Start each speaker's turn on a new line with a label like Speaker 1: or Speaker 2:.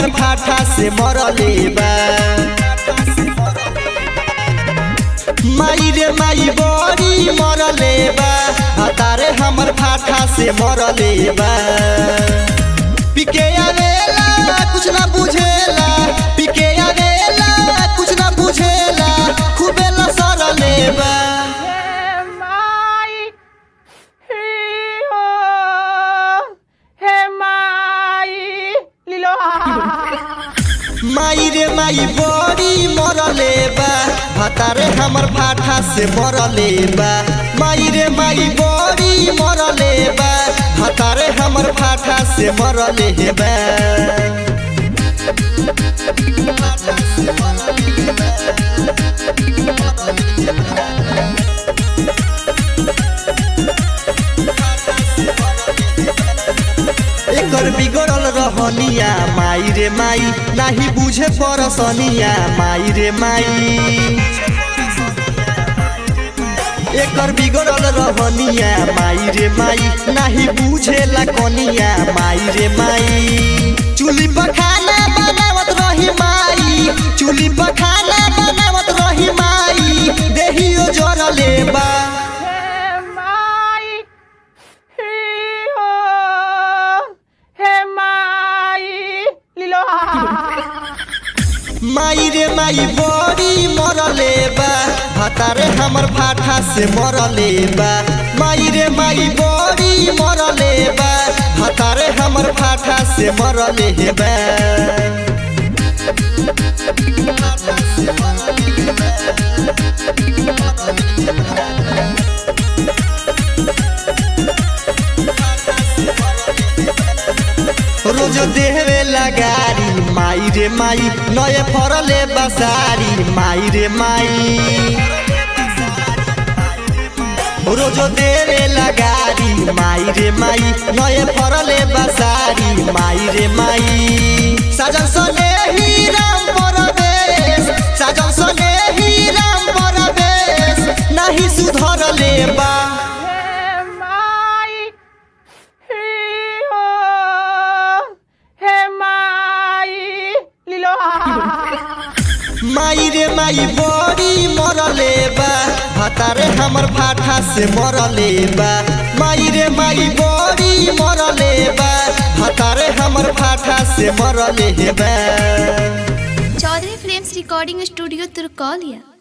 Speaker 1: हमर फाटा से मरले बा माई रे माई बड़ी मरले बा हतारे हमर फाटा से मरले बा पिके आवेला कुछ ना बुझेला पिके आवेला कुछ ना बुझेला खूबे लसरले बा
Speaker 2: हे माई ही हो हे माई लीलो
Speaker 1: माई रे माई बड़ी मरले बा हतारे हमर फाटा से मरले बा माई रे माई बड़ी मरले बा हतारे हमर फाटा से मरले बा एकर बिगड़ल रहनिया माई रे माई नाही बुझे परसनिया माई रे माई एकर बिगड़ल रहनिया माई रे माई नाही बुझेला कनिया माई रे माई चुली पर खाना बनावत रही माई चुली पर खाना बनावत रही माई देहियो जरले बा
Speaker 2: हे माई ही हो हे माई लीलो
Speaker 1: माई रे माई बड़ी मरले बा हतारे हमर फाटा से मरले बा माई रे माई बड़ी मरले बा हतारे हमर फाटा से मरले बा रोज देहवे लगारी माई रे माई नए फरले बसारी माई रे माई रोज देवे लगारी माई रे माई नए फरले बसारी माई रे माई साजन सने ही राम परवेश साजन सने ही राम परवेश नहीं सुधरले बा
Speaker 2: हे माई ही हो हे माई लीलो
Speaker 1: माई रे माई बड़ी मरले बा हतारे हमर फाटा से मरले बा माई रे माई बड़ी मरले बा हतारे हमर फाटा से मरले बा
Speaker 3: चौधरी फिल्म्स रिकॉर्डिंग स्टूडियो तुर्कौलिया